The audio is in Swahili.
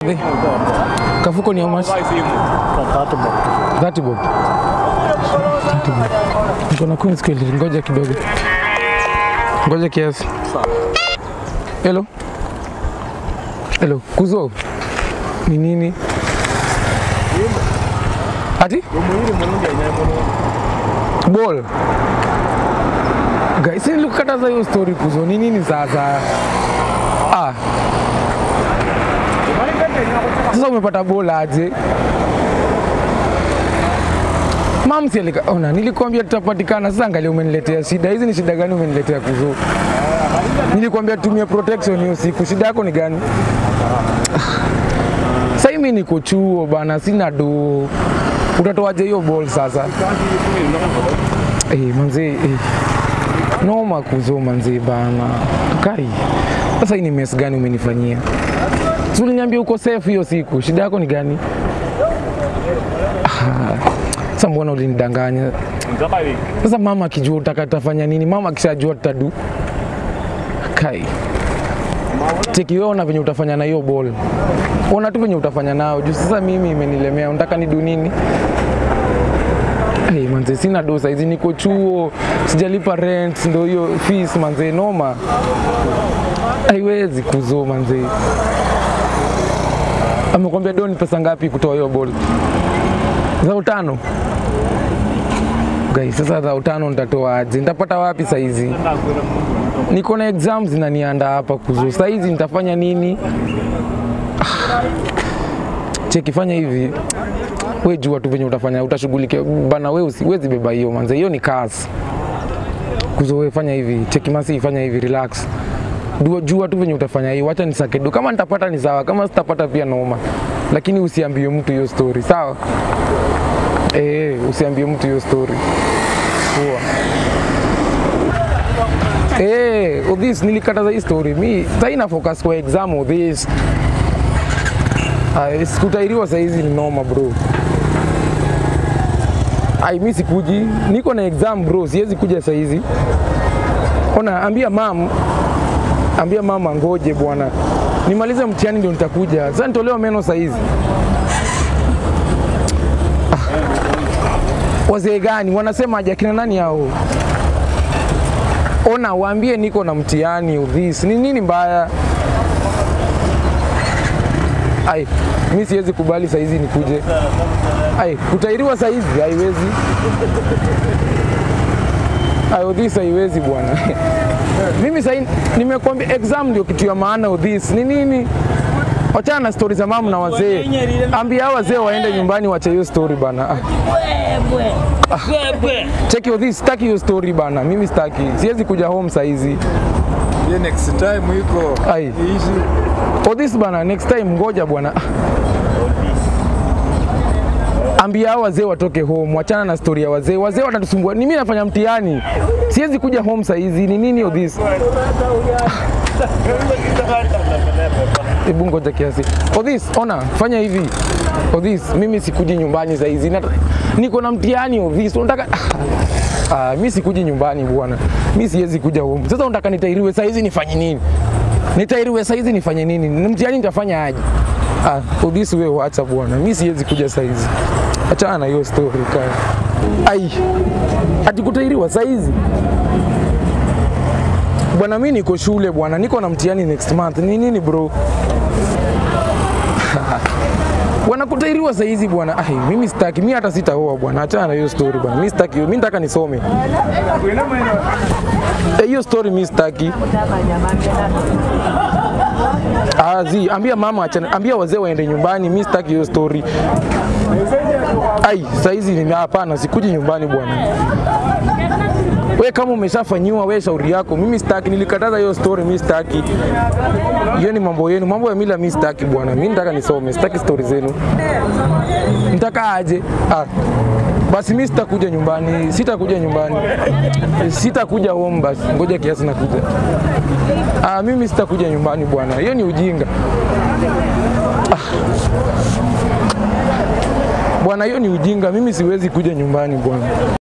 Brother. Kafuko ni how much? 30 bob. 30 bob. Niko na coins kweli, ngoja kidogo. Ngoja kiasi. Hello. Hello, kuzo. Ni nini? Ati? Ball. Guys, si nilikukataza hiyo story kuzo. Ni nini sasa? Ah. Sasa umepata ball aje? Mam si alika, ona nilikwambia tutapatikana. Sasa angalia umeniletea shida. Hizi ni shida gani umeniletea kuzo? Nilikwambia tumia protection hiyo siku. Shida yako ni gani? Sasa mimi niko chuo bana, sina do. Utatoaje hiyo ball sasa? Eh, manzi eh. Noma kuzo manzi bana. Kai. Sasa hii ni mess gani umenifanyia? Si uliniambia uko safe hiyo siku. Shida yako ni gani? Ah, Sasa mbona ulinidanganya? Sasa mama akijua utaka tafanya nini? Mama akishajua tutadu. Kai. Cheki wewe ona venye utafanya na hiyo ball. Ona tu venye utafanya nao. Juu sasa mimi imenilemea. Unataka nidu nini? Hey, manze sina do saizi niko chuo, sijalipa rent, ndo hiyo fees manze noma. Haiwezi kuzo manze. Amekwambia do ni pesa ngapi kutoa hiyo ball? Za utano. Guys, sasa za utano nitatoa aje? Nitapata wapi saizi? Niko na exams zinanianda hapa kuzo. Saizi nitafanya nini? Ah. Cheki fanya hivi we jua tu venye utafanya utashughulikia bana we usiwezi beba hiyo manze hiyo ni kazi kuzo we fanya hivi cheki masi fanya hivi relax Dua, jua tu venye utafanya hiyo wacha nisake do kama nitapata ni sawa kama sitapata pia noma lakini usiambie mtu hiyo story sawa eh usiambie mtu hiyo story poa Eh, Odhis nilikataza hii story. Mi sasa ina focus kwa exam Odhis. Ah, sikutairiwa saizi ni noma bro. Ai, mi sikuji, niko na exam bro, siwezi kuja saizi. Ona, ambia mam, ambia mama ngoje bwana, nimalize mtihani ndio nitakuja. Sasa nitolewa meno saizi. Ah. Wazee gani wanasema aje akina nani hao? Ona, waambie niko na mtihani udhis. Ni nini mbaya? Ai, mi siwezi kubali saizi nikuje. Ai, kutairiwa saizi haiwezi. Ai, udhis haiwezi bwana. Mimi sasa nimekwambia exam ndio kitu ya maana udhis. Ni nini? Wachana na stori za mamu na wazee. Ambia hao wazee waende nyumbani wache hiyo story bana. Ah. Cheki udhis, sitaki hiyo story bana. Mimi sitaki. Siwezi kuja home saizi. Ye next time iko Ai. ishi For this bana, next time ngoja bwana. Ambia hao wazee watoke home, wachana na story ya wazee. Wazee watatusumbua. Ni mimi nafanya mtihani, siwezi kuja home saa hizi. Ni nini all this? Hebu ngoja kiasi. For this, ona, fanya hivi. For this, mimi sikuji nyumbani saa hizi. Nata- Niko na mtihani of this. Unataka Ah, mimi sikuji nyumbani bwana. Mimi siwezi kuja home. Sasa unataka nitairiwe saa hizi nifanye nini? Nitairiwe saa hizi nifanye nini? Ni Mtihani nitafanya aje? Ah, udhisi wewe wacha bwana. Mimi siwezi kuja saa hizi. Achana na hiyo story kaya. Ai. Ati kutairiwa saa hizi? Bwana mimi niko shule bwana, niko na mtihani next month. Ni nini bro? Bwana kutairiwa saa hizi bwana. Ai, mimi sitaki, mimi hata sitaoa bwana. Achana na hiyo story bwana. Mimi sitaki, mimi nataka nisome. Eh, Hiyo story mimi sitaki. Ah, zi, ambia mama achana, ambia wazee waende nyumbani, mimi sitaki hiyo story. Ai, saa hizi ni hapana, sikuji nyumbani bwana. We kama umeshafanyiwa we shauri yako, mimi sitaki, nilikataza hiyo story, mimi sitaki. Hiyo ni mambo yenu, mambo ya mila mimi sitaki bwana. Mimi nataka nisome, sitaki story zenu. Nitaka aje? Ah. Basi mimi sitakuja nyumbani, sitakuja nyumbani, sitakuja home. Basi ngoja kiasi nakuja. Ah, mimi sitakuja nyumbani bwana, hiyo ni ujinga ah. Bwana, hiyo ni ujinga, mimi siwezi kuja nyumbani bwana.